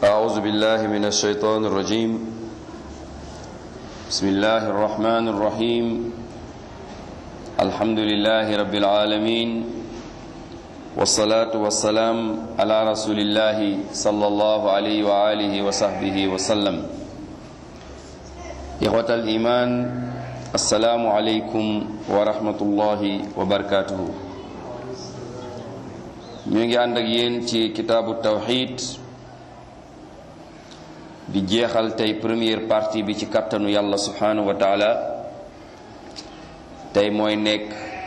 أعوذ بالله من الشيطان الرجيم بسم الله الرحمن الرحيم الحمد لله رب العالمين والصلاة والسلام على رسول الله صلى الله عليه وآله وصحبه وسلم إخوة الإيمان السلام عليكم ورحمة الله وبركاته ñu ngi ànd ak yéen ci kitaabu tawxid di jeexal tey première partie bi ci kàttanu yàlla subhanahu wa taala tey mooy nekk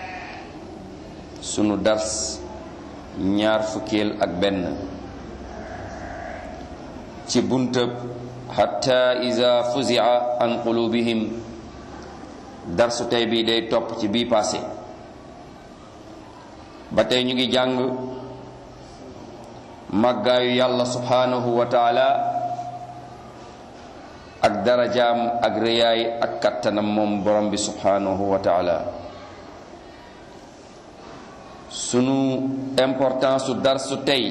sunu dars ñaar fukkeel ak benn ci buntab xatta iza fuzia an qulubihim darsu tey bi day topp ci bii passé ba tey ñu ngi jàng màggaayu yàlla subhanahu wa taala ak darajaam ak rëyaay ak kattanam moom borom bi subhanahu wa taala sunu importance su darsu tey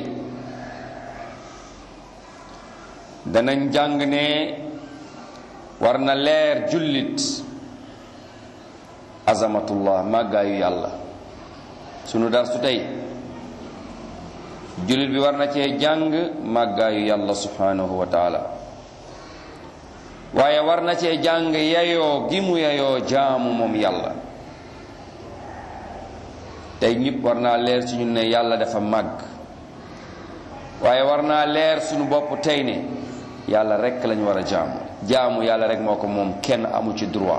danañ jàng ne war na leer jullit azamatullah màggaayu yàlla sunu darsu tey jullit bi war na cee jàng màggaayu yàlla subhanahu wa taala waaye war na cee jàng yayoo gi mu yayoo jaamu moom yàlla tey ñëpp war naa leer ci ñun ne yàlla dafa màgg waaye war naa leer suñu bopp tey ne yàlla rekk lañu war a jaamu jaamu yàlla rekk moo ko moom kenn amu ci droit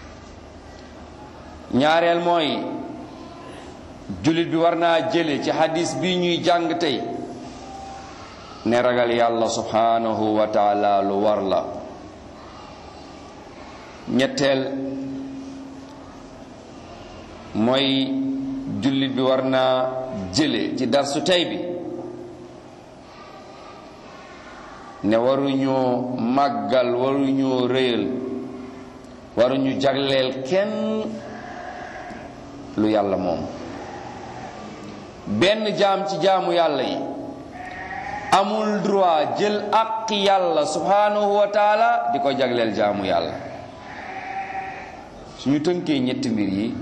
ñaareel mooy jullit bi war naa jële ci hadis bi ñuy jàng tey ne ragal yàlla subhanahu wa taala lu war la ñetteel mooy jullit bi war naa jële ci darsu tey bi ne waruñoo màggal waruñoo réyal waruñu jagleel kenn lu yàlla moom benn jaam ci jaamu yàlla yi amul droit jël àq yàlla subhanahu wa taala di ko jagleel jaamu yàlla suñu tënkee ñetti mbir yi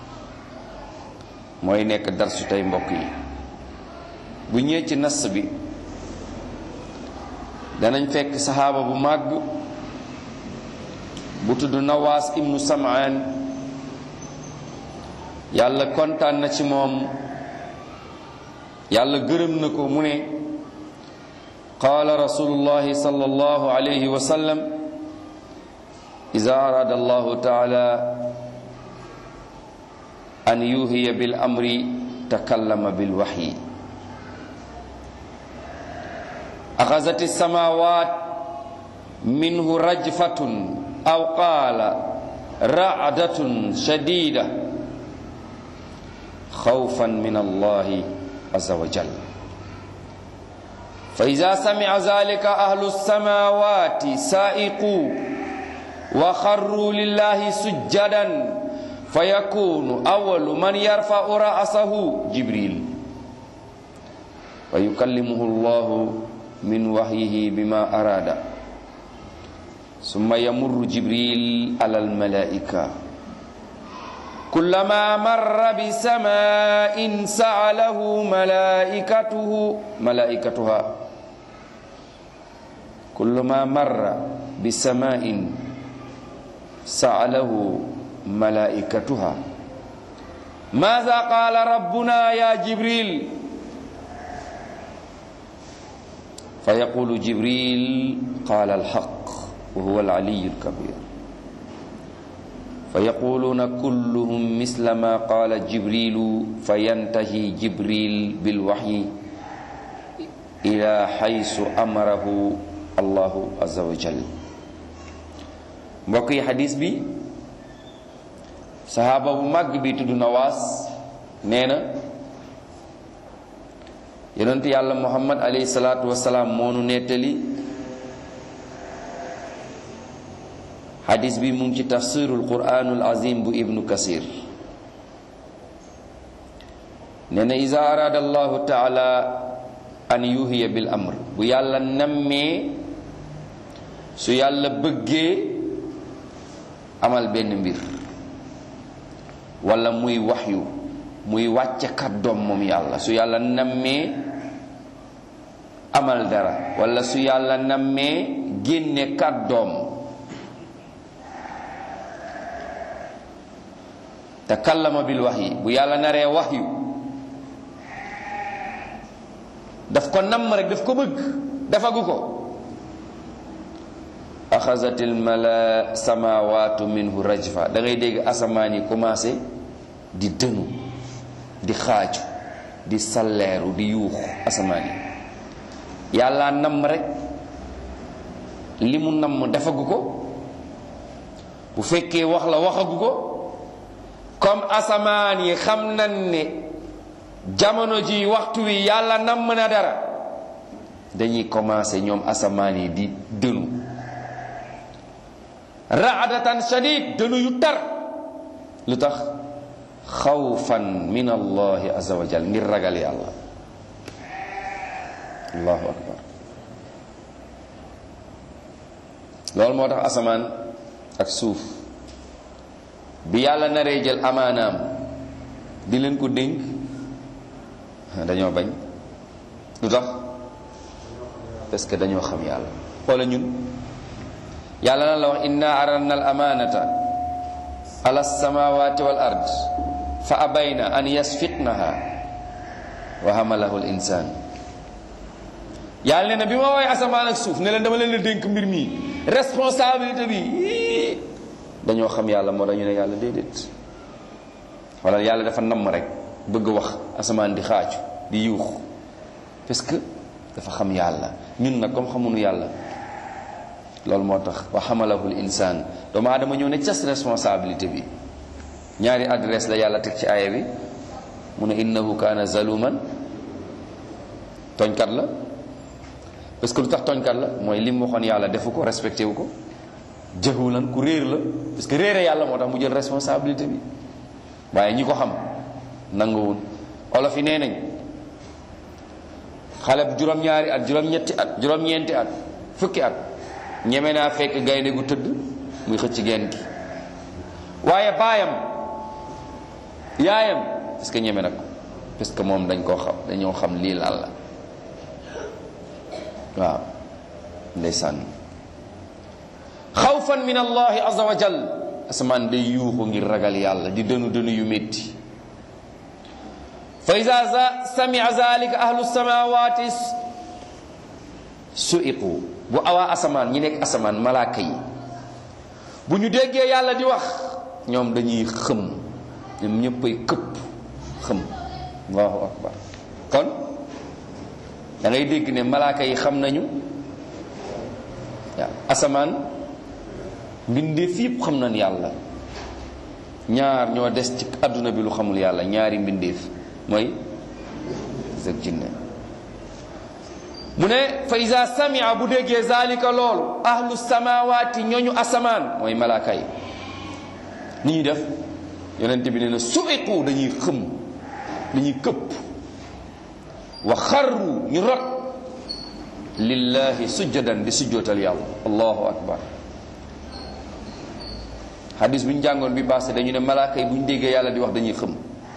mooy nekk darsu tey mbokk yi bu ñëwee ci nas bi danañ fekk saxaaba bu màgg bu tudd nawaas ibnu samaan yàlla kontaan na ci moom yàlla gërëm na ko mu ne qaala rasulullahi sallallahu alayhi wa sallam ida arada allahu taala an yuhiya bil amri takallama bil waxyi axazat alsamawat minhu rajfatun aw qaala racdatun shadida xawfan min allahi azza wa jal fa ida samica zalika ahlu alsamawati saa'iqu wa xarru lillahi sujjadan fa yakunu awalu man yarfau ra'sahu jibril fa yukallimuhu allahu min wahyihi bima arada summa yamurru jibril ala almalaika kullama marra bisama'in sa'alahu malaikatuhu malaikatuha kullama marra bisama'in sa'alahu malaikatuha ماذا قال ربنا يا جبريل فيقول جبريل قال الحق وهو العلي الكبير فيقولون كلهم مثل ما قال جبريل فينتهي جبريل بالوحي إلى حيث أمره الله عز وجل mbokk yi xadis bi saxaaba bu màgg bi tudd nawaas nee na yonent yàlla muhammad alayhi salaatu wasalaam moonu nettali xadis bi mu ngi ci tafsirul quraanul azim bu ibnu kasir nee na iza arada allahu taala an yuhiya bil amr bu yàlla nammee su yàlla bëggee amal benn mbir wala muy waxyu muy wàcce kàddoom moom yàlla su yàlla nammee amal dara wala su yàlla nammee génne kàddoom te kallama bil wax yi bu yàlla naree waxyu daf ko namm rek daf ko bëgg dafagu ko axazatil mala samawatu minhu rajfa da ngay dégg asamaan yi commencé di dënu di xaaju di salleeru di yuux asamaan yi yàlla namm rek li mu namm defagu ko bu fekkee wax la waxagu ko comme asamaan yi xam nañ ne jamono ji waxtu wi yàlla namm na dara dañuy commencé ñoom asamaan yi di dënu raadatan shadid dënu yu tar lu tax xawfan min allahi azza wa jal ngir ragal yàlla allahu akbar loolu moo tax asamaan ak suuf bi yàlla naree jël amaanaam di leen ko dénk dañoo bañ lu tax parce que dañoo xam yàlla wala ñun yàlla na la wax inna aradna al amanata ala samawati wal ard fa abayna an yasfiqnaha wa hamalahu al insan yàlla ne na bi ma woowee asamaan ak suuf ne leen dama leen la dénk mbir mi responsabilité bi dañoo xam yàlla moo dañu ne yàlla déedéet wala yàlla dafa namm rek bëgg wax asamaan di xaaju di yuux parce que dafa xam yàlla ñun nag comme xamuñu yàlla loolu moo tax wa xamalahul insaan doomu aadama ñëw ne cas responsabilité bi ñaari adresse la yàlla teg ci aaya bi mu ne innahu kaana zaluman tooñkat la parce que lu tax tooñkat la mooy li mu waxoon yàlla defu ko respecté wu ko jahulan ku réer la parce que réere yàlla moo tax mu jël responsabilité bi waaye ñi ko xam nanguwul olof yi nee nañ xale bu juróom-ñaari at juróom-ñetti at juróom-ñeenti at fukki at ñeme naa fekk gaynde gu tëdd muy xëcc geen gi waaye baayam yaayam parce que ñeme na ko parce que moom dañ koo xam dañoo xam lii lan la waaw ndeysaan xawfan min allahi azza wa jal asamaan day yuuxu ngir ragal yàlla di dënu dënu yu métti fa ida samia zalika ahlu samawati suiqu bu awaa asamaan ñi nekk asamaan malaaka yi bu ñu déggee yàlla di wax ñoom dañuy xëm ñoom ñëppay këpp xëm allahu akbar kon da ngay dégg ne malaaka yi xam nañu waaw asamaan mbindeef yëpp xam nañ yàlla ñaar ñoo des ci àdduna bi lu xamul yàlla ñaari mbindeef mooy ak jinne mu ne fa iza samia bu déggee zalika loolu ahlu samawati ñooñu asamaan mooy malaaka yi ni ñuy def yonent bi nee na suiqu dañuy xëm dañuy këpp wa xarru ñu rot lillahi sujjadan di sujjootal yàlla allahu akbar hadis bu ñu jàngoon bi passé dañu ne malaaka yi bu ñu déggee yàlla di wax dañuy xëm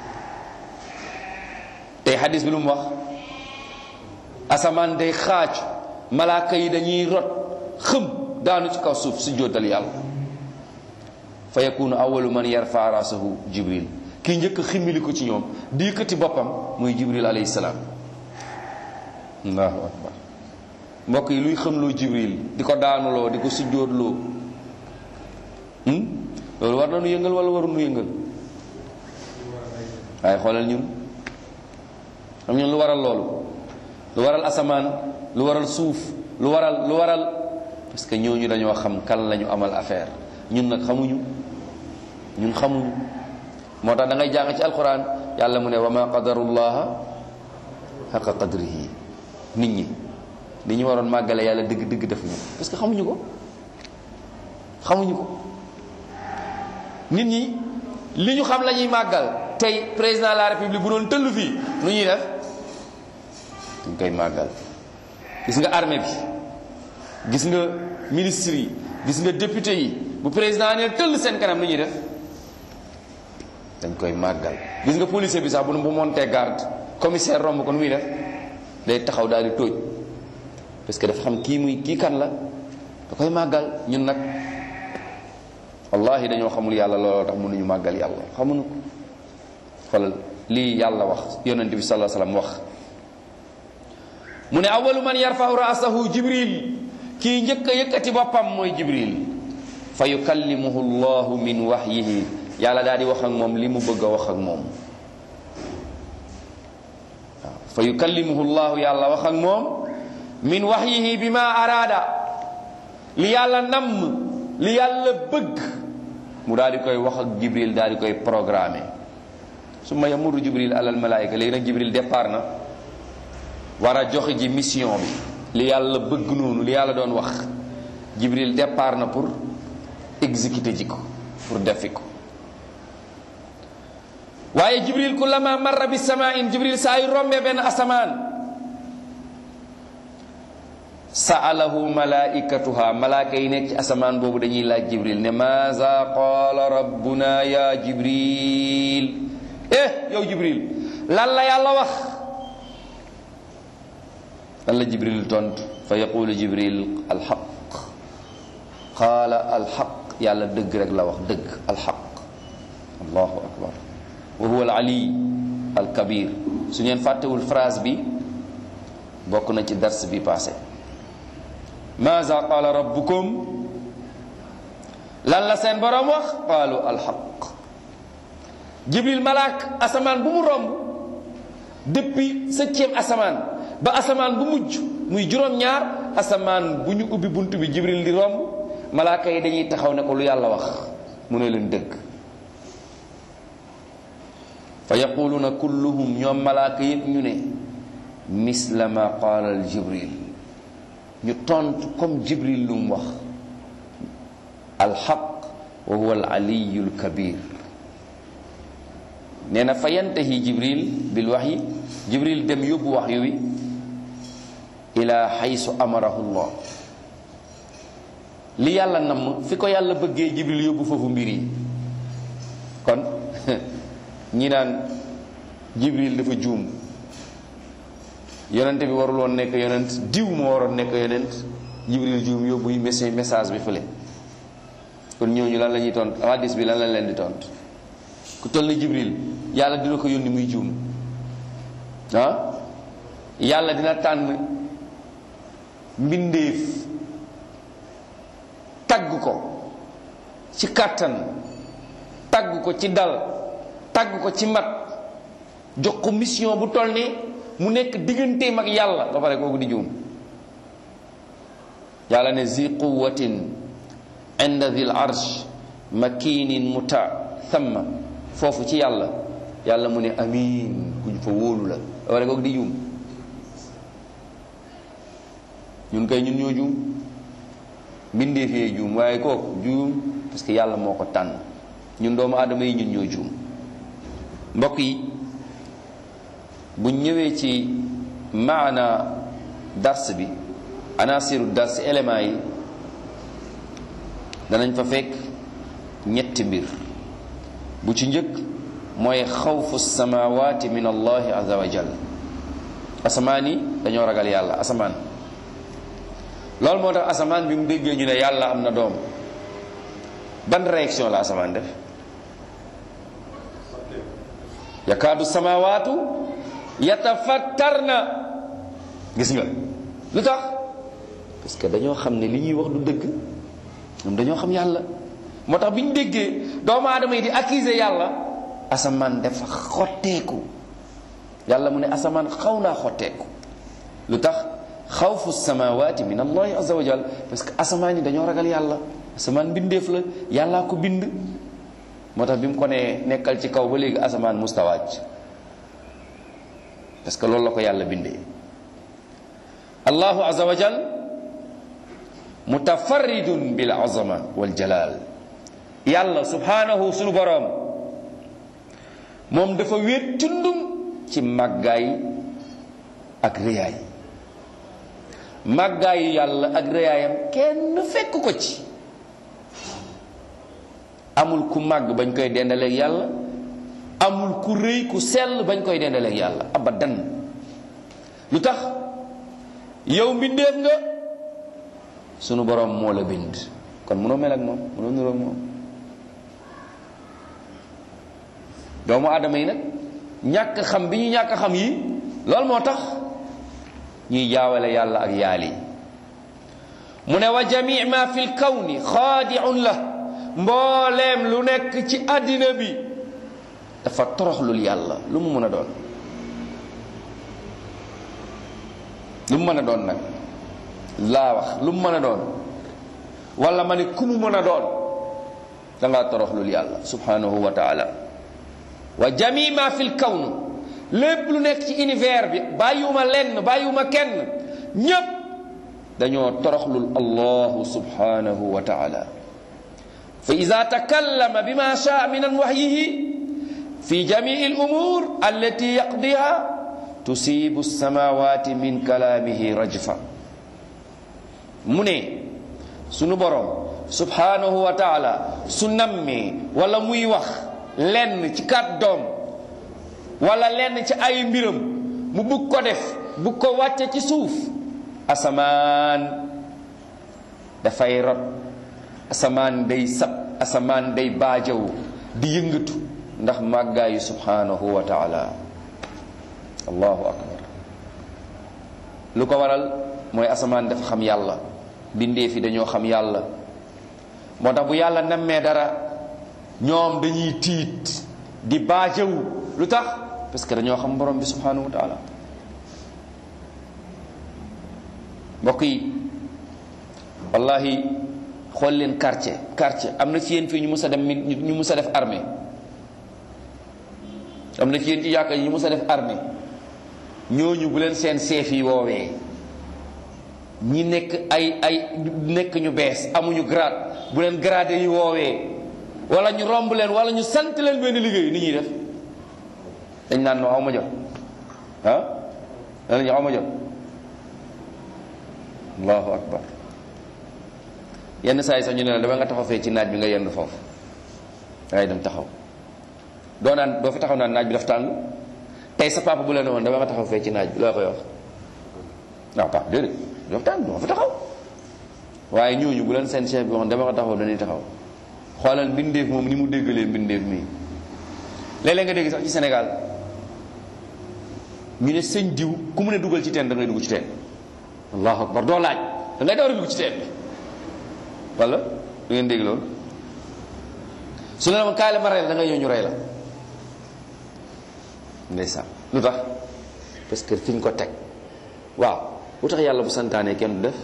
tey hadis bi lu mu wax asamaan day xaaj malaaka yi dañuy rot xëm daanu ci kaw suuf sujjootal yàlla fa yakunu awalu man yarfa rasahu jibril kii njëkk ximmili ko ci ñoom di yëkkati boppam muy jibril alayhi salaam allahu akbar mbokk yi luy xamloo jibril di ko daanuloo di ko sujjóotloo loolu war na nu yëngal wala waru nu yëngal waaye xoolal ñun xam ñun lu waral loolu lu waral asamaan lu waral suuf lu waral lu waral parce que ñooñu dañoo xam kan lañu amal affaire ñun nag xamuñu ñun xamuñu moo tax da ngay jàng ci alquran yàlla mu ne wa ma qadarullaha xaqa qadrihi nit ñi li ñu waroon màggale yàlla dëgg dëgg defuñu parce que xamuñu ko xamuñu ko nit ñi li ñu xam la ñuy màggal tey président de la république bu doon tëll fii nu ñuy def dañ koy màggal gis nga armée bi gis nga ministre yi gis nga député yi bu président ne tëll seen kanam lu ñuy def dañ koy màggal gis nga policier bi sax bu bu montee garde commissaire romb ko nu muy def day taxaw daal di tóoj parce que dafa xam kii muy kii kan la da koy màggal ñun nag wallahi dañoo xamul yàlla looloo tax mënuñu màggal yàlla xamuñu ko xoolal lii yàlla wax yonent bi sallallahu alayhi wasallam wax mu ne awalu man yarfa'u ra'sahu jibril kii njëkk a yëkkati boppam mooy jibril fa yukallimuhu llahu min wahyihi yàlla daal di wax ak moom li mu bëgg a wax ak moom waaw fa yukallimuhu llahu yàlla wax ak moom min wahyihi bima araada li yàlla namm li yàlla bëgg mu daal di koy wax ak jibril daal di koy programmer su ma yamuru jibril alal malaayika léegi nag jibril départ na war a joxe ji mission bi li yàlla bëgg noonu li yàlla doon wax jibril départ na pour exécuter ji ko pour defi ko waaye jibril kullama marra bi samain jibril saa yu rombee benn asamaan saalahu malaikatuha malaaka yi nekk ci asamaan boobu dañuy laaj jibril ne maaza qaala rabbuna ya jibril eh yow jibril lan la yàlla wax lan la jibril tontu fa yaqulu jibril alxaq qaala alxaq yàlla dëgg rek la wax dëgg alxaq allahu akbar wa huwa alali alkabir su ngeen fàttewul phrase bi bokk na ci dars bi passé maza qaala rabbukum lan la seen borom wax qaalu alxaq jibril malaak asamaan bu mu romb depuis septième asamaan ba asamaan bu mujj muy juróom-ñaar asamaan bu ñu ubbi bunt bi jibril di romb malaaka yi dañuy taxaw ne ko lu yàlla wax mu ne leen dëgg fa yaquluuna kulluhum ñoom malaaka yépp ñu ne misla ma qaala al jibril ñu tontu comme jibril lu mu wax alxaq wa huwa al aliyu al kabir nee na fa yantahi jibril bil waxyi jibril dem yóbbu wax yu wi ila xaysu amarahu llah li yàlla namm fi ko yàlla bëggee jibril yóbbu foofu mbir yi kon ñi naan jibril dafa juum yonent bi warul woon nekk yonent diw moo waroon nekk yonent jibril juum yóbbu message message bi fële kon ñooñu lan la ñuy tont hadis bi lan la leen di tont ku toll ni jibril yàlla dina ko yónni muy juum ah yàlla dina tànn mbindeef tagg ko ci kàttan tagg ko ci dal tagg ko ci mat jox ko mission bu toll ni mu nekk digganteem ak yàlla ba pare kooku di juum yàlla ne zi quwatin inda dhil arsh makinin muta thamma foofu ci yàlla yàlla mu ne amiin kuñ fa wóolu la ba pare kooku di juum ñun kay ñun ñoo juum mbindeef yee juum waaye kooku juum parce que yàlla moo ko tànn ñun doomu aadama yi ñun ñoo juum mbokk yi buñ ñëwee ci maana dars bi anasiru dars éléments yi danañ fa fekk ñetti mbir bu ci njëkk mooy xawfu samawati min allahi azza wa jal asamaan yi dañoo ragal yàlla asamaan loolu moo tax asamaan bi mu déggee ñu ne yàlla am na doom ban réaction la asamaan def yakaadu samawaatu yatafattarna gis nga lu tax parce que dañoo xam ne li ñuy wax du dëgg ñoom dañoo xam yàlla moo tax bi ñu déggee doomu aadama yi di accuser yàlla asamaan dafa xotteeku yàlla mu ne asamaan xaw naa xotteeku lu tax xawfu samawati min allahi azza wa jal parce que asamaan yi dañoo ragal yàlla asamaan mbindeef la yàllaa ko bind moo tax bi mu ko nee nekkal ci kaw ba léegi asamaan mustawaaj parce que loolu la ko yàlla bindee allahu azza wa jal mutafarridun bil azama wal jalal yàlla subhanahu sunu boroom moom dafa wéet tundum ci màggaay ak réyaay màggaayu yàlla ak rëyaayam kenn fekk ko ci amul ku màgg bañ koy dendaleeg yàlla amul ku rëy ku sell bañ koy dendaleeg yàlla abadan lu tax yow mbindeef nga sunu borom moo la bind kon mënoo mel ak moom mënoo niroog moom doomu aadama yi nag ñàkk xam bi ñu ñàkk xam yi loolu moo tax ñuy jaawale yàlla ak yaali mu ne wa jami ma fi lkawni xaadiun la mbooleem lu nekk ci àddina bi dafa toroxlul yàlla lu mu mën a doon lu mu mën a doon nag laa wax lu mu mën a doon wala ma ne ku mu mën a doon da ngaa toroxlul yàlla subhanahu wa taala wa jami ma fi lkawn lépp lu nekk ci univers bi bàyyiwuma lenn bàyyiwuma kenn ñépp dañoo toroxlul allahu subhanahu wa taala fa ida takallama bima shaa min waxyihi fi jamii al umur allati yaqdiha tusibu alsamawati min kalaamihi rajfa mu ne sunu borom subhanahu wa taala su nammee wala muy wax lenn ci kàddoom wala lenn ci ay mbiram mu bugg ko def bugg ko wàcce ci suuf asamaan dafay rot asamaan day sab asamaan day baajaw di yëngatu ndax màggaayu subhanahu wa taala allahu akbar lu ko waral mooy asamaan dafa xam yàlla bindee fi dañoo xam yàlla moo tax bu yàlla nammee dara ñoom dañuy tiit di baajaw lu tax parce que dañoo xam borom bi subhanahu wa taala mbokk yi wallahi xool leen quartier quartier am na ci yéen fii ñu mus a dem ñu mus a def armée am na ci yéen ci yàkka yi ñu mus a def armée ñooñu bu leen seen seef yi woowee ñi nekk ay ay nekk ñu bees amuñu grade bu leen gradé yi woowee wala ñu romb leen wala ñu sant leen benn liggéey ni ñuy def dañ naan no aw ma jot ah danañu aw ma jot allahu akbar yenn saa yi sax ñu ne la dama nga taxaw fee ci naaj bi nga yenn foofu dangay dem taxaw doo naan doo fi taxaw naan naaj bi daf tàng tey sa papa bu la ne woon dama nga taxaw fee ci naaj bi loo koy wax waaw papa déedéet daf tàng doo fi taxaw waaye ñooñu bu leen seen chef bi waxoon dama nga taxaw dañuy taxaw xoolal mbindeef moom ni mu déggalee mbindeef mii léeg-léeg nga dégg sax ci Sénégal ñu ne sëñ diw ku mu ne dugal ci teen da ngay dugg ci teen allahu akbar doo laaj da ngay door a dugg ci teen bi wala du ngeen dégg loolu su la ma kaay la ma rey la da ngay ñëw ñu rey la ndeysaan lu tax parce que fi ñu ko teg waaw lu tax yàlla bu santaanee kenn du def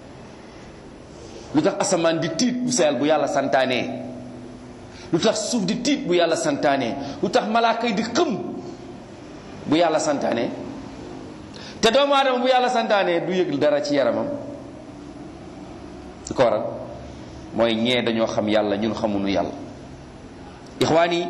lu tax asamaan di tiit bu seel bu yàlla santaanee lu tax suuf di tiit bu yàlla santaanee lu tax malaaka yi di xëm bu yàlla santaanee te doomu aadama bu yàlla santaanee du yëg dara ci yaramam lu ko waral mooy ñee dañoo xam yàlla ñun xamuñu yàlla ixwaan yi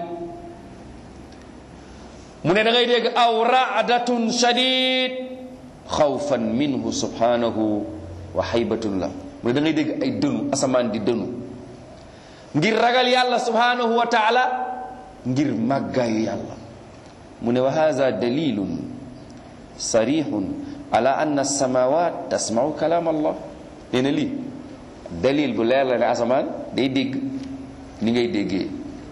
mu ne da ngay dégg aw raadatun shadid xawfan minhu subhanahu wa xaybatun la mu ne da ngay dégg ay dënu asamaan di dënu ngir ragal yàlla subhanahu wa taala ngir màggaayu yàlla mu ne wa hada dalilun sarihun ala anna alsamawat tasmau kalaam allah nee na lii dalil bu leer la ne asamaan day dégg ni ngay déggee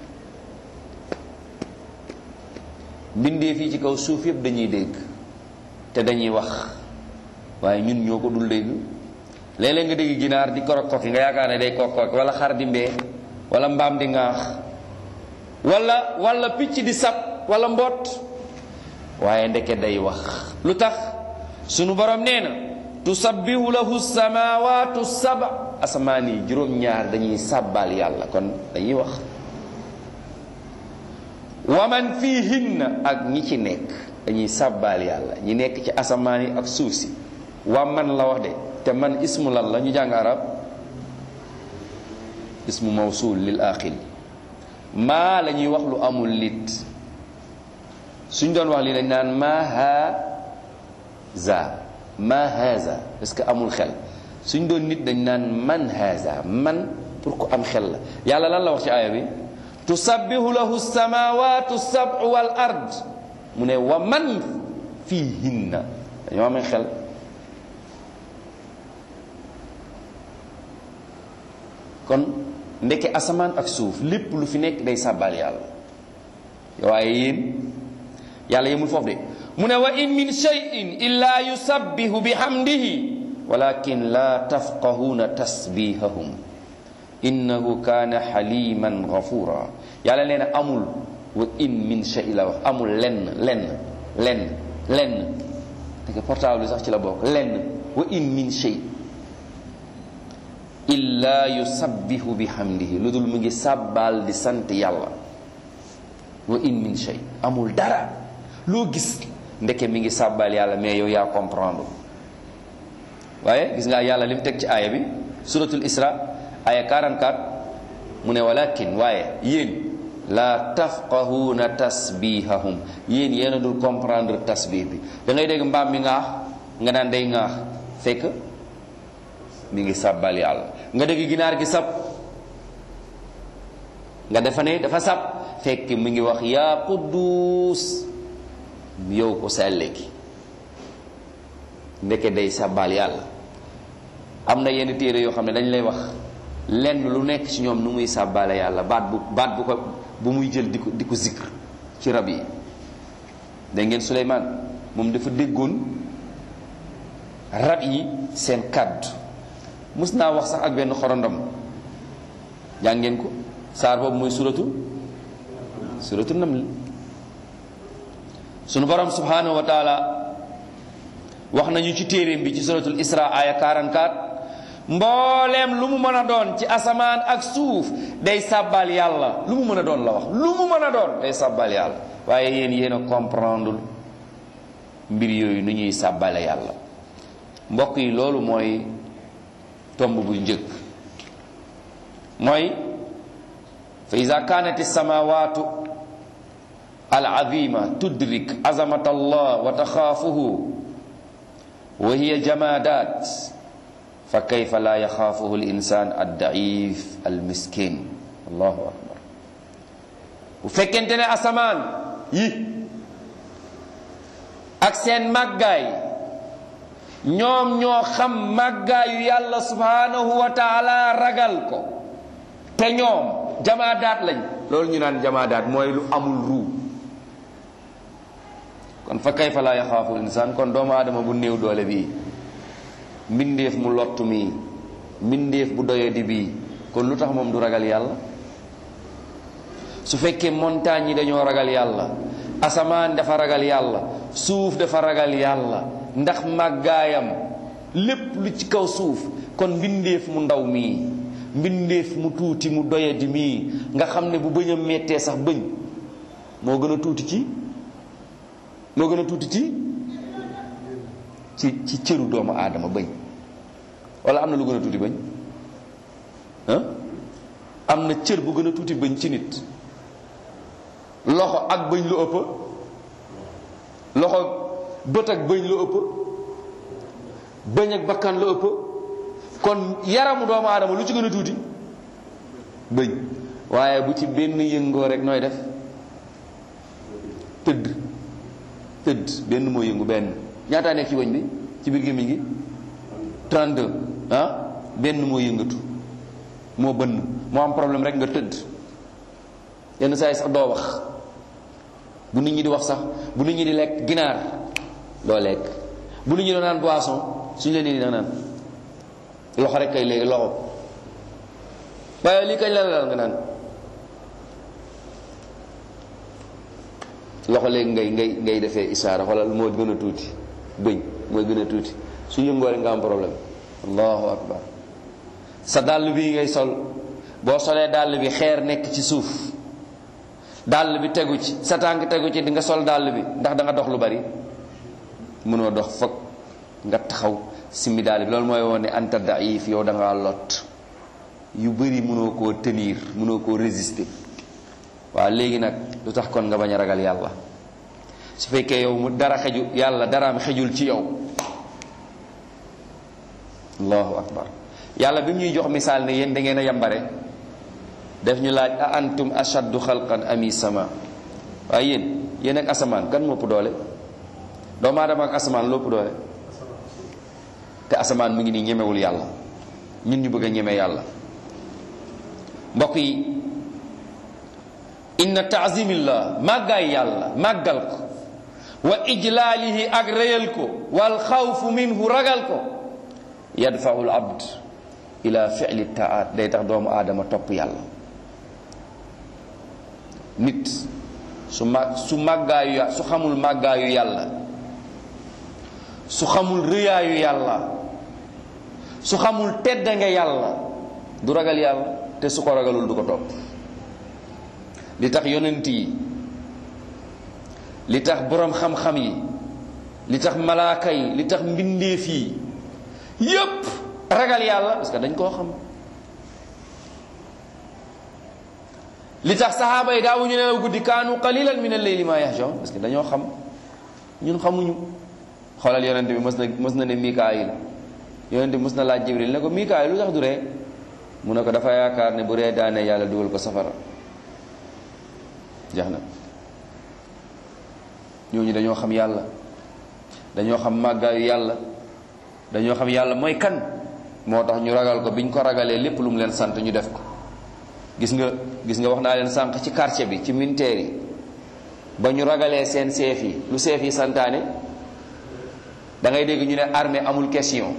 mbindee fii ci kaw suuf yëpp dañuy dégg te dañuy wax waaye ñun ñoo ko dul dégg léeg-léeg nga dégg ginaar di korok koki nga yaakaar ne day korok koki wala xar di mbee wala mbaam di ŋaax wala wala picc di sab wala mboot waaye ndeke day wax lu tax sunu borom nee na tusabbihu lahu samawatu saba asamaan yi juróom-ñaar dañuy sàbbaal yàlla kon dañuy wax wa man fiihinna ak ñi ci nekk dañuy sàbbaal yàlla ñi nekk ci asamaan yi ak suuf si wa man la wax de te man ismu lan la ñu jàng arab ismu mawsul lil aqil maa la ñuy wax lu amul lit suñ doon wax li dañ naan ma ha za ma haza est-ce que amul xel suñ doon nit dañ naan man haza man pour ku am xel la yàlla lan la wax ci aaya bi tusabbihu lahu samawatu sab'u wal ard mu ne wa man fiihinna dañoo amee xel kon ndeke asamaan ak suuf lépp lu fi nekk day sàbbaal yàlla waaye yéen yàlla yemul foofu de mu ne wa in min shay'in illa yusabbihu bihamdihi walakin la tafqahuna tasbihahum innahu kana haliman ghafura yàlla nee na amul wa in min shay la wax amul lenn lenn lenn lenn te portable bi sax ci la bokk lenn wa in min shay illa yusabbihu bihamdihi lu dul mu ngi sàbbaal di sant yàlla wa in min shay amul dara loo gis ndeke mi ngi sàbbaal yàlla mais yow yaa comprendre waaye gis nga yàlla li mu teg ci aaya bi suratul isra aya 44 mu ne walakin waaye yéen la tafqahuna tasbihahum yéen yéen a dul comprendre tasbih bi da ngay dégg mbaam mi ngaax nga naan day ngaax fekk mi ngi sàbbal yàlla nga dégg ginaar gi sab nga defa ne dafa sab fekk mi ngi wax yaa quddus yow ko selle gi ndeke day sàbbal yàlla am na yenn téere yoo xam ne dañ lay wax lenn lu nekk ci ñoom nu muy sàbbaale yàlla baat bu baat bu ko bu muy jël di ko di ko zikr ci rab yi da ngeen Suleymaan moom dafa déggoon rab yi seen kàddu mus naa wax sax ak benn xorondom jàng ngeen ko saar boobu muy suratu suratu naml sunu borom subhanahu wa taala wax nañu ci téeréem bi ci suratul isra aya 44 mbooleem lu mu mën a doon ci asamaan ak suuf day sàbbal yàlla lu mu mën a doon la wax lu mu mën a doon day sàbbal yàlla waaye yéen yéen a comprendre mbir yooyu nu ñuy sàbbale yàlla mbokk yi loolu mooy tomb bu njëkk mooy fa ida kanat alsamawatu alazima tudrik azamat allah wa taxaafuhu wa hiya jamadat fa kayfa la yaxaafuhu linsan addaif almiskin allahu akbar bu fekkente ne asamaan yi ak seen màggaay ñoom ñoo xam màggaayu yàlla subhanahu wa taala ragal ko te ñoom jamaadaat lañ loolu ñu naan jamaadaat mooy lu amul ruu kon fa kayfa la yaxaafu insaan kon doomu aadama bu néew doole bii mbindeef mu lottu mii mbindeef bu doyadi bii kon lu tax moom du ragal yàlla su fekkee montagne yi dañoo ragal yàlla asamaan dafa ragal yàlla suuf dafa ragal yàlla ndax màggaayam lépp lu ci kaw suuf kon mbindeef mu ndaw mii mbindeef mu tuuti mu doyadi mii nga xam ne bu bëñam mettee sax bëñ moo gën a tuuti ci moo gën a tuuti ci ci ci cëru doomu aadama bëñ wala am na lu gën a tuuti bëñ ah am na cër bu gën a tuuti bëñ ci nit loxo ak bëñ lu ëpp loxo bët ak bëñ lu ëpp bëñ ak bakkan lu ëpp kon yaramu doomu aadama lu ci gën a tuuti bëñ waaye bu ci benn yëngoo rek nooy def tëdd tëdd benn moo yëngu benn ñaataa nekk ci bëñ bi ci biir gémmiñ gi 32 ah benn moo yëngatu moo bënn moo am problème rek nga tëdd yenn saa yi sax doo wax bu nit ñi di wax sax bu nit ñi di lekk ginaar doo lekk bu nit ñi doon naan boisson suñu leen di naan loxo rek kay léegi loxo waaye lii kañ la la nga naan loxo léegi ngay ngay ngay defee isaara xoolal moo gën a tuuti bëñ mooy gën a tuuti su yëngoo rek nga am problème allahu akbar sa dàll bii ngay sol boo solee dàll bi xeer nekk ci suuf dàll bi tegu ci sa tànk tegu ci di nga sol dàll bi ndax da nga dox lu bari mënoo dox foog nga taxaw simmi dàll bi loolu mooy woon ne anta daif yow da ngaa lot yu bari mënoo koo tenir mënoo koo résister waaw léegi nag lu tax kon nga bañ a ragal yàlla su fekkee yow mu dara xeju yàlla daraam xejul ci yow allahu akbar yàlla bi mu ñuy jox misaal ne yéen da ngeen a yambare def ñu laaj a antum ashaddu xalqan ami sama waaye yéen yéen ak asamaan kan moo ëpp doole doomu aadama ak asamaan loo ëpp doole te asamaan mu ngi nii ñemewul yàlla ñun ñu bëgg a ñeme yàlla mbokk yi inna taazimillah màggaay yàlla màggal ko wa ijlaalihi ak réyal ko wal xawfu minhu ragal ko yadfaul abd ila fili taat day tax doomu aadama topp yàlla nit su mag su màggaayu ya su xamul màggaayu yàlla su xamul rëyaayu yàlla su xamul teddange yàlla du ragal yàlla te su ko ragalul du ko topp li tax yonent yi li tax boroom xam-xam yi li tax malaaka yi li tax mbindeef yi yépp ragal yàlla parce que dañ koo xam li tax saxaaba yi daawuñu nelaw guddi kaanu qalilan min al-layli ma yahjaun parce que dañoo xam ñun xamuñu xoolal yonent bi mës na mës na ne mikaayil yonent bi mës na laaj jibril ne ko mikaayil lu tax du ree mu ne ko dafa yaakaar ne bu ree daane yàlla dugal ko safara jeex na ñooñu dañoo xam yàlla dañoo xam màggaayu yàlla dañoo xam yàlla mooy kan moo tax ñu ragal ko biñ ko ragalee lépp lu mu leen sant ñu def ko gis nga gis nga wax naa leen sànq ci quartier bi ci militaire yi ba ñu ragalee seen seef yi lu seef yi santaane da ngay dégg ñu ne armée amul question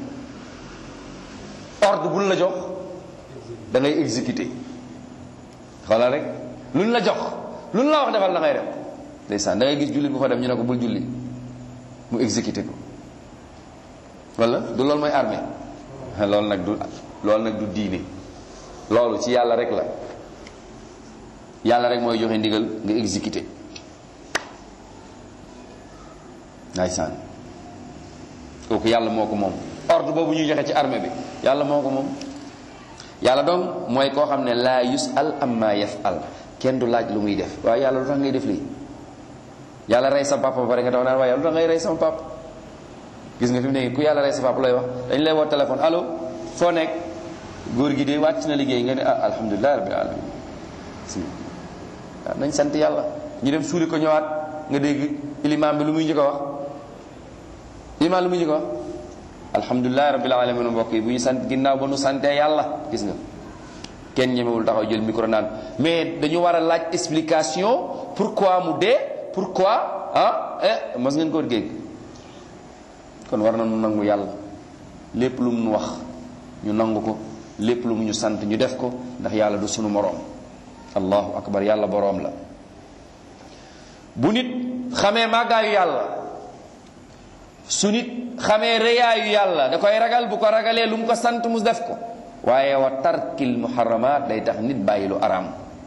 ordre buñ la jox da ngay exécuter xoolal rek luñ la jox luñ la wax defal la ngay def ndeysaan da ngay gis jullit bu fa dem ñu ne ko bul julli mu exécuter ko wala du loolu mooy armée loolu nag du loolu nag du diine loolu ci yàlla rek la yàlla rek mooy joxe ndigal nga exécuter ndeysaan kooku yàlla moo ko moom ordre boobu ñuy joxe ci armée bi yàlla moo ko moom yàlla donc mooy koo xam ne laa yusal amma yafal kenn du laaj lu muy def waaye yàlla lu tax ngay def lii yàlla rey sa papa ba pare nga tax naan waaye yàlla lu tax ngay rey sama papa gis nga fi mu ne ku yàlla rey sa papa lay wax dañ lay woo téléphone allo foo nekk góor gi de wàcc na liggéey nga ne ah alhamdulilah rabbil alamin waaw nañ sant yàlla ñu dem suuli ko ñëwaat nga dégg ilimaam bi lu muy njëkk a wax ilimaam lu muy njëkk a wax alhamdulilah rabbil alamin mbokk yi bu ñu sant ginnaaw ba nu santee yàlla gis nga kenn ñemewul taxaw jël micro naan mais dañu war a laaj explication pourquoi mu dee pourquoi ah eh mas ngeen ko géeg kon war na nu nangu yàlla lépp lu mu nu wax ñu nangu ko lépp lu mu ñu sant ñu def ko ndax yàlla du sunu moroom allahu akbar yàlla boroom la bu nit xamee màggaayu yàlla su nit xamee rëyaayu yàlla da koy ragal bu ko ragalee lu mu ko sant mu def ko waaye wa tarkil muharramat day tax nit bàyyi lu araam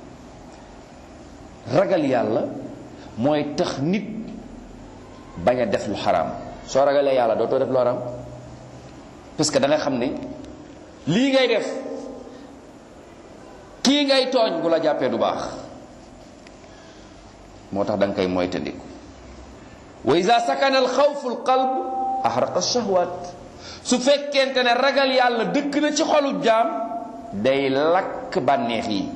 ragal yàlla mooy tax nit bañ a def lu xaraam soo ragalee yàlla dootoo def lu xaraam parce que da nga xam ne lii ngay def kii ngay tooñ bu la jàppee du baax moo tax da nga koy moytandiku wa ida sakana al xawfu al qalb ahraqa shahwat su fekkente ne ragal yàlla dëkk na ci xolu jaam day lakk bànneex yi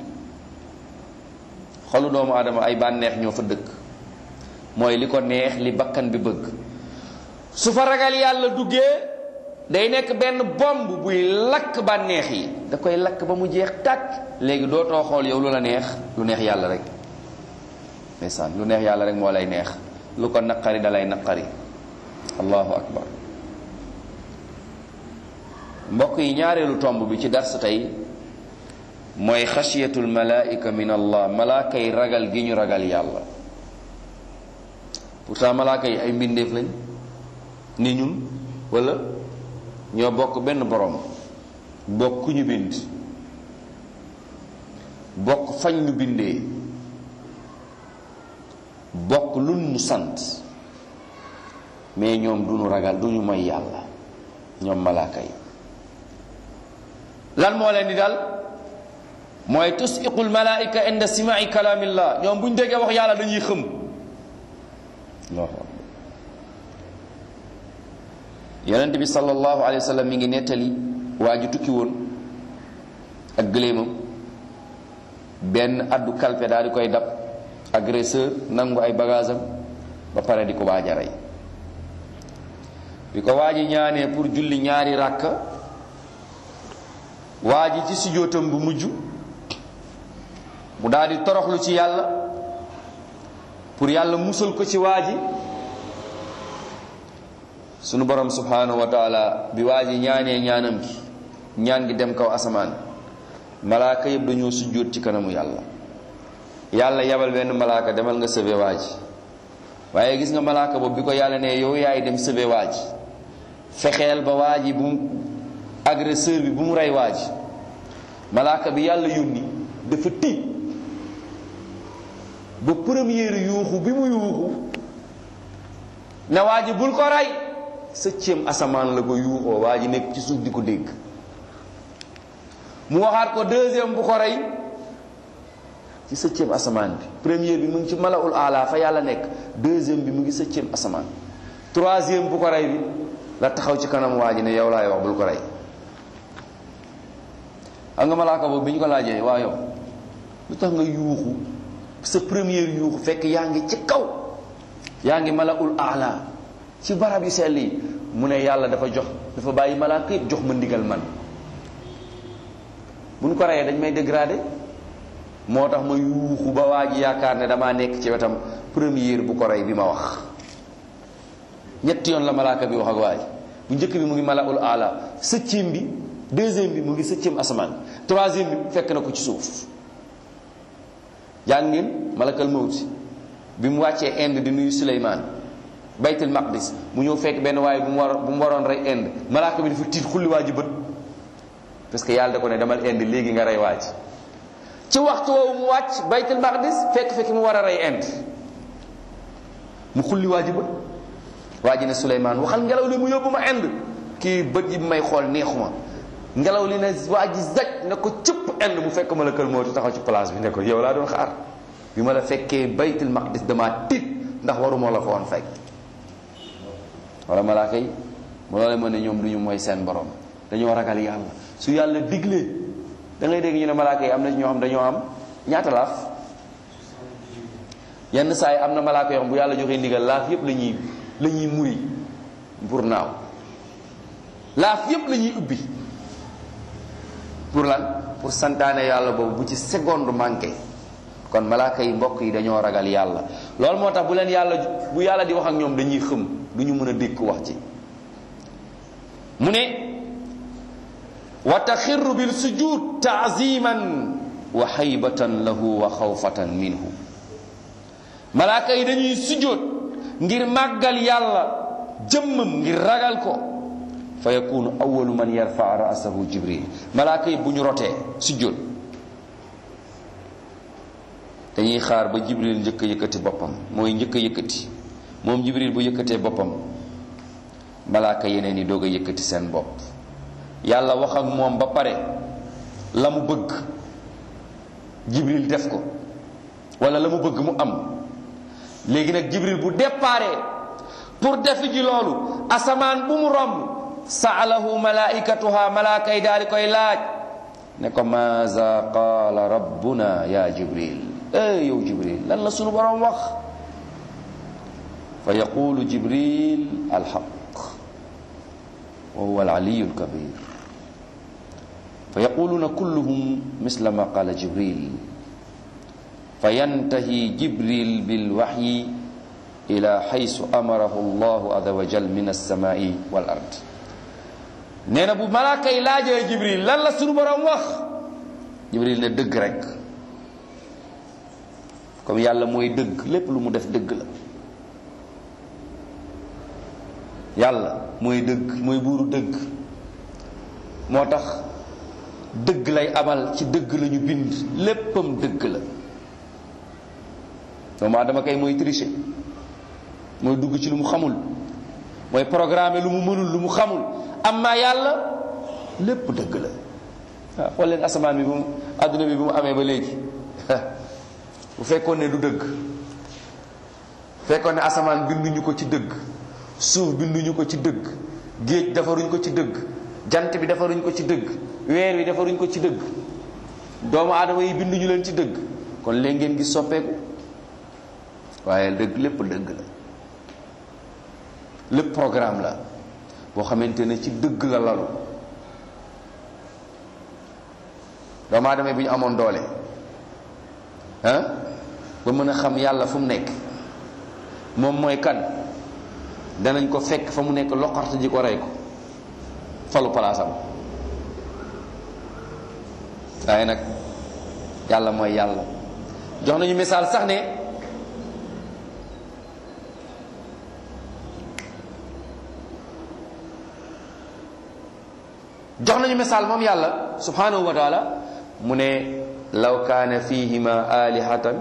xolu doomu aadama ay bànneex ñoo fa dëkk mooy li ko neex li bakkan bi bëgg su fa ragal yàlla duggee day nekk benn bomb buy lakk bànneex yi da koy lakk ba mu jeex tàkk léegi dootoo xool yow lu la neex lu neex yàlla rek ndeysaan lu neex yàlla rek moo lay neex lu ko naqari da lay naqari allahu akbar mbokk yi ñaareelu tomb bi ci dars tey mooy xasiyatul malaika min allah malaaka yi ragal gi ñu ragal yàlla pourtant malaaka yi ay mbindeef lañ ni ñun wala ñoo bokk benn borom bokk ñu bind bokk fañ ñu bindee bokk luñ ñu sant mais ñoom duñu ragal duñu mooy yàlla ñoom malaaka yi lan moo leen di dal mooy tusiqul malaika inda simai kalaamillah ñoom bu ñu déggee wax yàlla dañuy xëm yonent bi sallallahu alayhi wa sallam mi ngi nettali waa ji tukki woon ak gëléemam benn addu kalpe daal di koy dab agresseur nangu ay bagage am ba pare di ko waaj a rey bi ko waa ji ñaanee pour julli ñaari ràkka waa ji ci sujjóotam bu mujj mu daal di toroxlu ci yàlla pour yàlla musal ko ci waa ji sunu borom subhanahu wa taala bi waa ji ñaanee ñaanam gi ñaan gi dem kaw asamaan malaaka yëpp dañoo sujjóot ci kanamu yàlla yàlla yabal benn malaaka demal nga sëbe waa ji waaye gis nga malaaka boobu bi ko yàlla ne yow yaay dem sëbe waa ji fexeel ba waa ji bu mu agresseur bi bu mu rey waa ji malaaka bi yàlla yónni dafa tiit ba première yuuxu bi mu yuuxu ne waa ji bul ko rey septième asamaan la ko yuuxoo waa ji nekk ci suuf di ko dégg mu waxaat ko deuxième bu ko rey ci septième asamaan bi première bi mu ngi ci malaul ala fa yàlla nekk deuxième bi mu ngi septième asamaan troisième bu ko rey bi la taxaw ci kanam waa ji ne yow laay wax bul ko rey xam nga malaaka boobu bi ñu ko laajee waa yow lu tax nga yuuxu sa première yuuxu fekk yaa ngi ci kaw yaa ngi malaul ala ci barab yu sell yi mu ne yàlla dafa jox dafa bàyyi malaaka yëpp jox ma ndigal man buñ ko reyee dañ may dégradé moo tax ma yuuxu ba waa ji yaakaar ne damaa nekk ci wetam première bu ko rey bi ma wax ñetti yoon la malaaka bi wax ak waa ji bu njëkk bi mu ngi malaul ala septième bi deuxième bi mu ngi septième asamaan troisième bi fekk na ko ci suuf jàng ngeen malakal mawti bi mu wàccee Inde di nuyu Suleymaan baytul maqdis mu ñëw fekk benn waaye bu mu war bu mu waroon rey Inde malaaka bi dafa tiit xulli waa ji bët parce que yàlla da ko ne demal Inde léegi nga rey waa ji ci waxtu woowu mu wàcc baytul maqdis fekk fekk mu war a rey Inde mu xulli waa ji bët waa ji ne Suleymaan waxal ngelaw li mu yóbbu ma Inde kii bët yi bi may xool neexuma ngelaw li ne waa ji zaj ne ko cëpp Inde mu fekk malakal mawti taxaw ci place bi ne ko yow laa doon xaar bi ma la fekkee baytul maqdis damaa tiit ndax waruma la fa woon fekk wala malaaka yi mu loolee mën ne ñoom du ñu mooy seen borom dañoo ragal yàlla su yàlla diglee da ngay dégg ñu ne malaaka yi am na ñoo xam dañoo am ñaata laaf yenn saa yi am na malaaka yoo xam bu yàlla joxee ndigal laaf yépp la ñuy la ñuy muri pour naaw laaf yépp la ñuy ubbi pour lan pour santaane yàlla boobu bu ci seconde manqué kon malaaka yi mbokk yi dañoo ragal yàlla loolu moo tax bu leen yàlla bu yàlla di wax ak ñoom dañuy xëm du ñu mën a dékk wax ci mu ne wa taxirru bil sujud taaziman wa xaybatan lahu wa xawfatan minhu malaaka yi dañuy sujjóot ngir màggal yàlla jëmmam ngir ragal ko fa yakunu awalu man yarfa ra'sahu jibril malaaka yi bu ñu rotee sujjóot dañuy xaar ba jibril njëkk a yëkkati boppam mooy njëkk a yëkkati moom jibril bu yëkkatee boppam malaaka yeneen yi doog a yëkkati seen bopp yàlla wax ak moom ba pare la mu bëgg jibril def ko wala la mu bëgg mu am léegi nag jibril bu déparé pour def ji loolu asamaan bu mu romb saalahu malaikatuha malaaka yi daal di koy laaj ne ko maaza qaala rabbuna ya jibril eh yow jibril lan la sunu borom wax fa yaqulu jibril alxaq wa huwa alaliyu alkabir fa yaquluna kulluhum misla ma qala jibril fa yantahi jibril bilwaxyi ila xaysu amarahu allahu azza wa jal min alsamai wal ard nee na bu malaaka yi laajee jibril lan la sunu borom wax jibril ne dëgg rek comme yàlla mooy dëgg lépp lu mu def dëgg la yàlla mooy dëgg mooy buuru dëgg moo tax dëgg lay amal ci dëgg la ñu bind léppam dëgg la doomu aadama kay mooy tricher mooy dugg ci lu mu xamul mooy programme lu mu mënul lu mu xamul amma yàlla lépp dëgg la waaw xool leen asamaan bi bu mu àdduna bi bu mu amee ba léegi bu fekkoon ne du dëgg fekkoon ne asamaan binduñu ko ci dëgg suuf binduñu ko ci dëgg géej defaruñ ko ci dëgg jant bi defaruñ ko ci dëgg weer wi defaruñ ko ci dëgg doomu aadama yi binduñu leen ci dëgg kon léegi ngeen gis soppeeku waaye dëgg lépp dëgg la lépp programme la boo xamante ne ci dëgg la lalu doomu aadama yi bu ñu amoon doole ah ba mën a xam yàlla fu mu nekk moom mooy kan danañ ko fekk fa mu nekk loqarte ji ko rey ko falu palaasam waaye nag yàlla mooy yàlla jox nañu misaal sax ne jox nañu misaal moom yàlla subhanahu wa taala mu ne law kaana fihima alihatan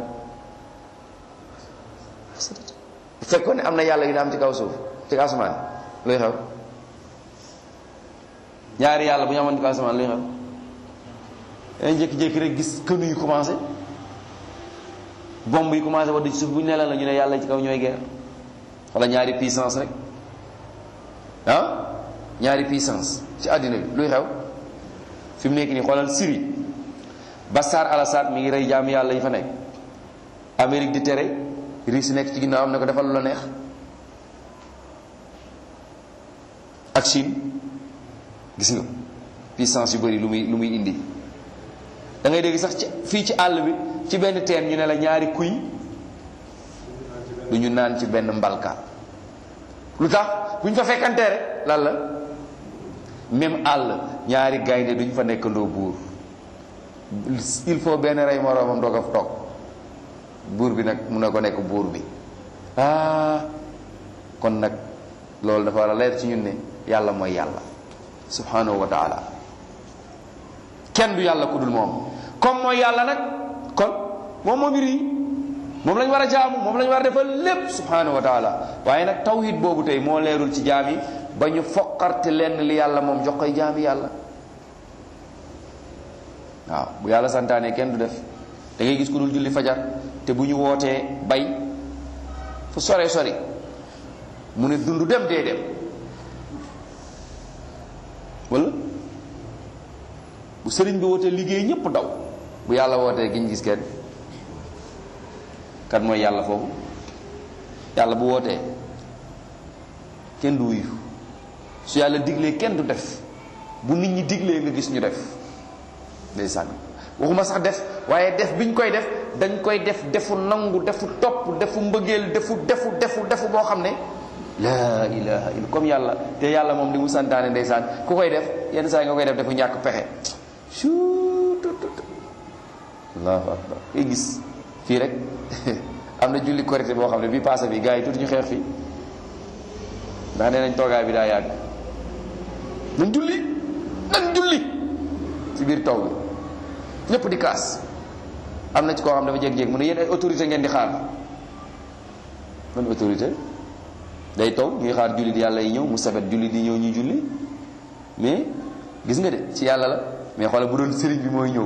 bu fekkoon ne am na yàlla yu ne am ci kaw suuf ci kaw asamaan luy xew ñaari yàlla bu ñu amoon ci kaw asamaan luy xew dañ jékki-jékki rek gis kënu yu commencé bomb yi commencé wadd ci suuf bu ñu ne la ñu ne yàlla ci kaw ñooy guerre wala ñaari puissance rek ah ñaari puissance ci àddina bi luy xew fi mu nekk nii xoolal Syrie Bachar al-Assad mi ngi rey jaam yàlla yi fa nekk Amérique di tere Russie nekk ci ginnaaw am ne ko defal lu la neex ak Chine gis nga puissance yu bëri lu muy lu muy indi da ngay dégg sax ci fii ci àll bi ci benn teen ñu ne la ñaari kuy du ñu naan ci benn mbalka lu tax bu ñu fa fekkantee rek lan la même àll ñaari gaynde duñ fa nekkandoo buur il faut benn rey moroomam doog a toog buur bi nag mun na ko nekk buur bi ah kon nag loolu dafa war a leer ci ñun ne yàlla mooy yàlla subhanahu wa taala kenn du yàlla ku dul moom comme mooy yàlla nag kon moom moo mbir yi moom lañ war a jaamu moom lañ war a defal lépp subhanahu wa taala waaye nag tawhid boobu tey moo leerul ci jaam yi ba ñu foqarte lenn li yàlla moom jox koy jaami yàlla waaw bu yàlla santaane kenn du def da ngay gis ku dul julli fajar te bu ñu wootee bay fu sore sori mu ne dund dem dee dem wala bu sëriñ bi wootee liggéey ñépp daw bu yàlla wootee giñ gis kenn kan mooy yàlla foofu yàlla bu wootee kenn du wuyu su yàlla diglee kenn du def bu nit ñi diglee nga gis ñu def ndeysaan waxuma sax def waaye def biñ koy def dañ koy def defu nangu defu topp defu mbëggeel defu defu defu defu boo xam ne laa ilaha illa comme yàlla te yàlla moom li mu santaane ndeysaan ku koy def yenn saa yi nga koy def defu ñàkk pexe allahu akbar koy gis fii rek am na julli korité boo xam ne bi passé bi gars yi tuuti ñu xeex fii ndax nee nañ toogaay bi daa yàgg nañ julli nañ julli ci biir taw bi ñëpp di kaas am na ci koo xam dafa jéeg-jéeg mu ne yéen ay autorité ngeen di xaar man autorité day taw ñuy xaar julli di yàlla yi ñëw mu sabet julli di ñëw ñuy julli mais gis nga de ci yàlla la mais xoolal bu doon sëriñ bi mooy ñëw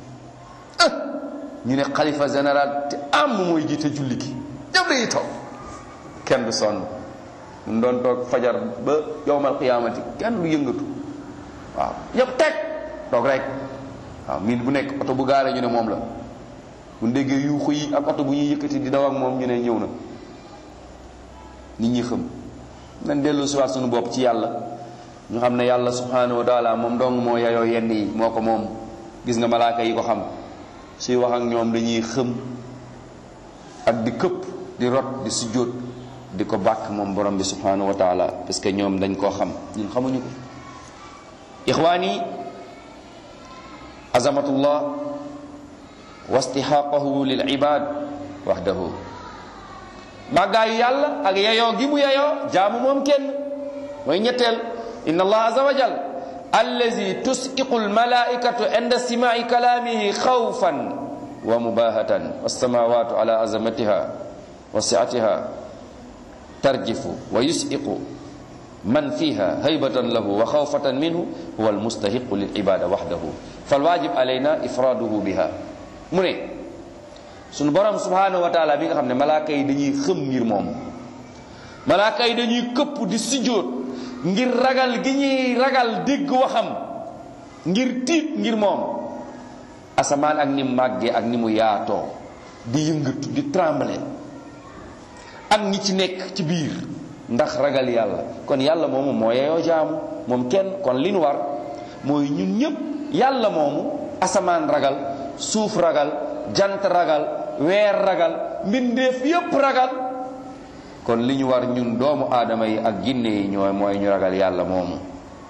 ñu ne xalifa général te am mooy jiite julli gi ñëpp dañuy taw kenn du sonn mu doon toog fajar ba yowmal qiyaamati kenn du yëngatu waaw ñëpp teg toog rek waaw miin bu nekk oto bu gaaree ñu ne moom la bu déggee yuuxu yi ak oto bu ñuy yëkkati di daw ak moom ñu ne ñëw na nit ñi xam nañ dellu siwaat suñu bopp ci yàlla ñu xam ne yàlla subhanahu wa taala moom dong moo yayoo yenn yi moo ko moom gis nga malaaka yi ko xam suy wax ak ñoom dañuy xëm ak di këpp di rot di sujjóot di ko bàkk moom borom bi subhanahu wa taala parce que ñoom dañ koo xam ñun xamuñu ko ixwaani azamatullah wa istihaqahu lil ibad wahdahu màggaayu yàlla ak yeyoo gi mu yeyoo jaamu moom kenn mooy ñetteel inna allah aza wa jal allazi tus'iqu almalaikatu inda simai kalamihi khawfan wa mubahatan wassamawatu ala azamatiha wa si'atiha tarjifu wa yus'iqu man fiha haybatan lahu wa khawfatan minhu huwa almustahiqu lil ibada wahdahu falwajib alayna ifraduhu biha mu ne sunu borom subhanahu wa taala bi nga xam ne malaaka yi dañuy xëm ngir moom malaaka yi dañuy këpp di sujjóot ngir ragal gi ñuy ragal dégg waxam ngir tiit ngir moom asamaan ak ni mu màggee ak ni mu yaatoo di yëngatu di trembler ak ñi ci nekk ci biir ndax ragal yàlla kon yàlla moomu moo yeyoo jaamu moom kenn kon li nu war mooy ñun ñëpp yàlla moomu asamaan ragal suuf ragal jant ragal weer ragal mbindeef yépp ragal kon li ñu war ñun doomu aadama yi ak ginne yi ñooy mooy ñu ragal yàlla moomu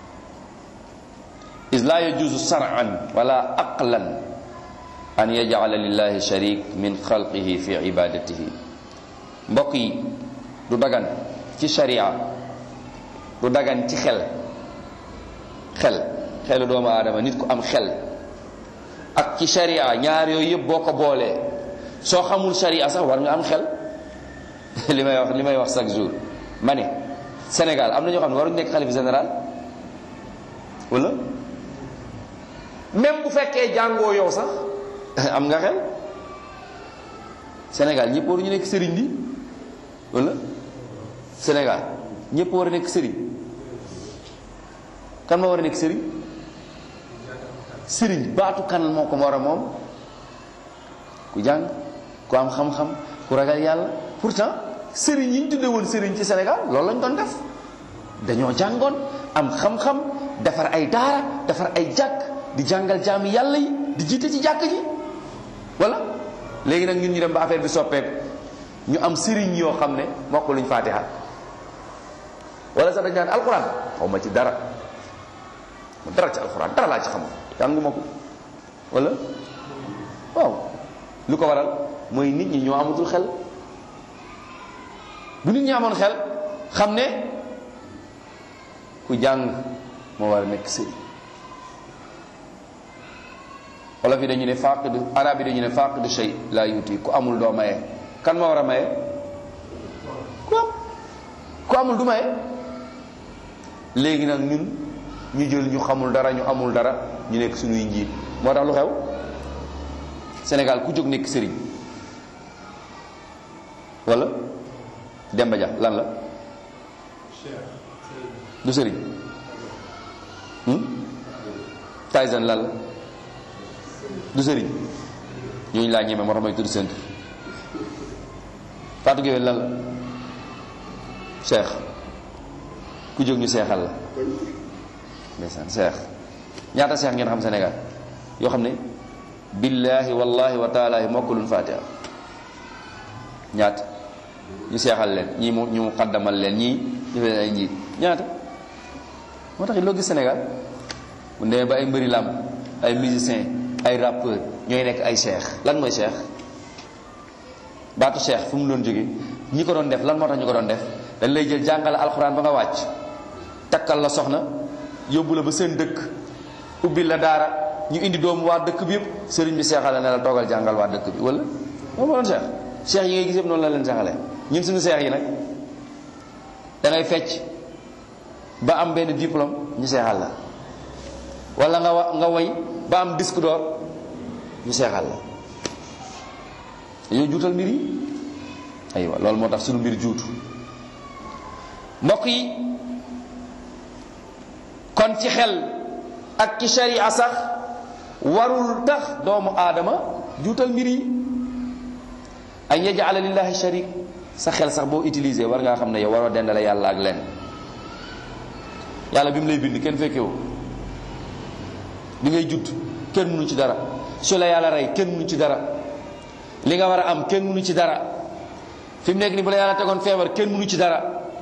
is la yajuzu sar'an wala aqlan an yaj'ala lillahi sharik min xalqihi fi ibadatihi mbokk yi du dagan ci sharia du dagan ci xel xel xelu doomu aadama nit ku am xel ak ci sharia ñaar yooyu yëpp boo ko boolee soo xamul sharia sax war nga am xel li may wax li may wax chaque jour ma ne Sénégal am na ñoo xam ne waruñu nekk xalif général wala même bu fekkee jàngoo yow sax am nga xel Sénégal ñëpp waruñu nekk sëriñ bi wala Sénégal ñëpp war a nekk sëriñ kan ma war a nekk sëriñ sëriñ baatu kan moo ko war a moom ku jàng ku am xam-xam ku ragal yàlla pourtant sëriñ yi ñu tudde woon sëriñ ci Sénégal loolu lañ doon def dañoo jàngoon am xam-xam defar ay daara defar ay jàkk di jàngal jaami yàlla yi di jiite ci jàkk ji wala léegi nag ñun ñu dem ba affaire bi soppeeku ñu am sëriñ yoo xam ne mokk luñ faatiha wala sax dañ naan alxuraan xaw ma ci dara dara ci alxuraan dara laa ci xamul jànguma ko wala waaw lu ko waral mooy nit ñi ñoo amatul xel bu nit ñi amoon xel xam ne ku jàng moo war a nekk sëriñ wolof yi dañu ne faqidu arab yi dañu ne faqidu shay laa yuti ku amul doo maye kan moo war a maye ku am ku amul du maye léegi nag ñun ñu jël ñu xamul dara ñu amul dara ñu nekk suñuy njiit moo tax lu xew Sénégal ku jóg nekk sëriñ wala Demba Dia lan la du sëriñ Tyson lan la du sëriñ ñooñu laa ñeme moo tax may tudd seen tur Fatou Gueye lan la Cheikh ku jóg ñu seexal la ndeysaan Cheikh ñaata Cheikh ngeen xam Sénégal yoo xam ne billahi wallahi wa taala mokkulun fatiha ñaata ñu seexal leen ñii mu ñu xaddamal leen ñii ñu fee ay njiit ñaata moo tax loo gis Sénégal bu demee ba ay mbëri làmb ay musicien ay rappeur ñooy nekk ay cheikh lan mooy cheikh baatu cheikh fu mu doon jóge ñi ko doon def lan moo tax ñu ko doon def dañ lay jël jàngale alxuraan ba nga wàcc takkal la soxna yóbbu la ba seen dëkk ubbil la daara ñu indi doomu waa dëkk bi yëpp sëriñ bi seexal la ne la toogal jàngal waa dëkk bi wala moom moo doon cheikh cheikh yi ngay gis yëpp noonu la leen seexalee ñun suñu cheikh yi nag da ngay fecc ba am benn diplôme ñu seexal la wala nga wa nga woy ba am disque d'or ñu seexal la dañoo juutal mbir yi aywa loolu moo tax suñu mbir juutu mbokk yi kon ci xel ak ci sharia sax warul tax doomu aadama juutal mbir yi ay yajala lillahi sharik sa xel sax boo utilisé war ngaa xam ne yow waroo dendale yàlla ak leen yàlla bi mu lay bind kenn fekkewu bi ngay judd kenn mënu ci dara su la yàlla rey kenn mënu ci dara li nga war a am kenn mënu ci dara fi mu nekk ni bu la yàlla tegoon feebar kenn mënu ci dara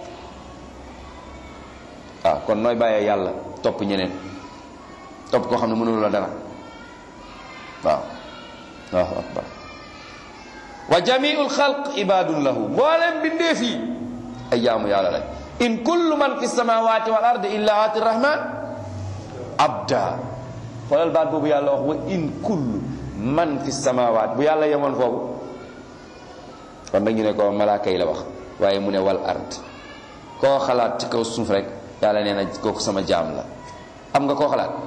waaw kon nooy bàyyee yàlla topp ñeneen topp koo xam ne mënulu la dara waaw allahu akbar wa jamiul xalq ibadun lahu mboolem bindeef yi ay jaamu yàlla lañ in kullu man fi samawati wal ardi illa ati rahman abda xoolal baat boobu yàlla wax wa in kullu man fi samawat bu yàlla yemoon foofu kon nag ñu ne ko malaaka yi la wax waaye mu ne wal ard koo xalaat ci kaw suuf rek yàlla nee na kooku sama jaam la am nga koo xalaat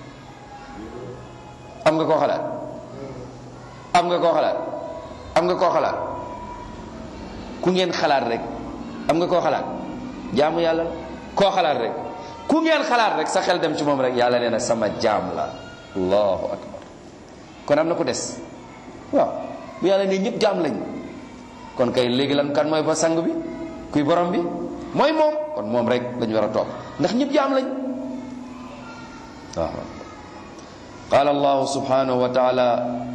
am nga koo xalaat am nga koo xalaat am nga koo xalaat ku ngeen xalaat rek am nga koo xalaat jaamu yàlla koo xalaat rek ku ngeen xalaat rek sa xel dem ci moom rek yàlla nee na sama jaam la allahu akbar kon am na ku des waaw bu yàlla ne ñëpp jaam lañ kon kay léegi lan kan mooy ba sang bi kuy borom bi mooy moom kon moom rek lañu war a topp ndax ñëpp jaam lañ waaw qaala allahu subhanahu wa taala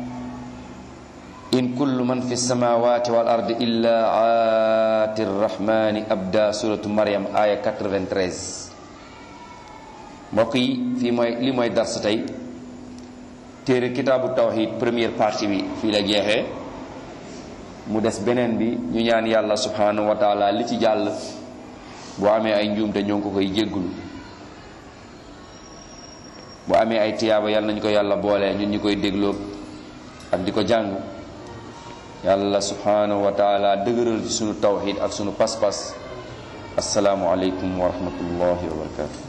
in kullu man fi samawati wal ardi illa aati rrahmani abda suratu maryam aya 93 mbokk yi fii mooy li mooy dars tey téere kitaabu tawhid première partie bi fii la jeexee mu des beneen bi ñu ñaan yàlla subhanahu wa taala li ci jàll bu amee ay njuumte ñoo ngi ko koy jéggulu bu amee ay tiyaaba yàlla nañu ko yàlla boole ñun ñu koy dégloo ak di ko jàng yàlla subhanahu wa taala dëgëral ci sunu tawhid ak sunu pas-pas asalaamu aleykum wa rahmatullahi wa barakatu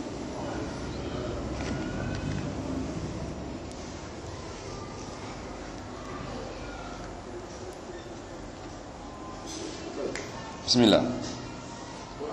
bismillah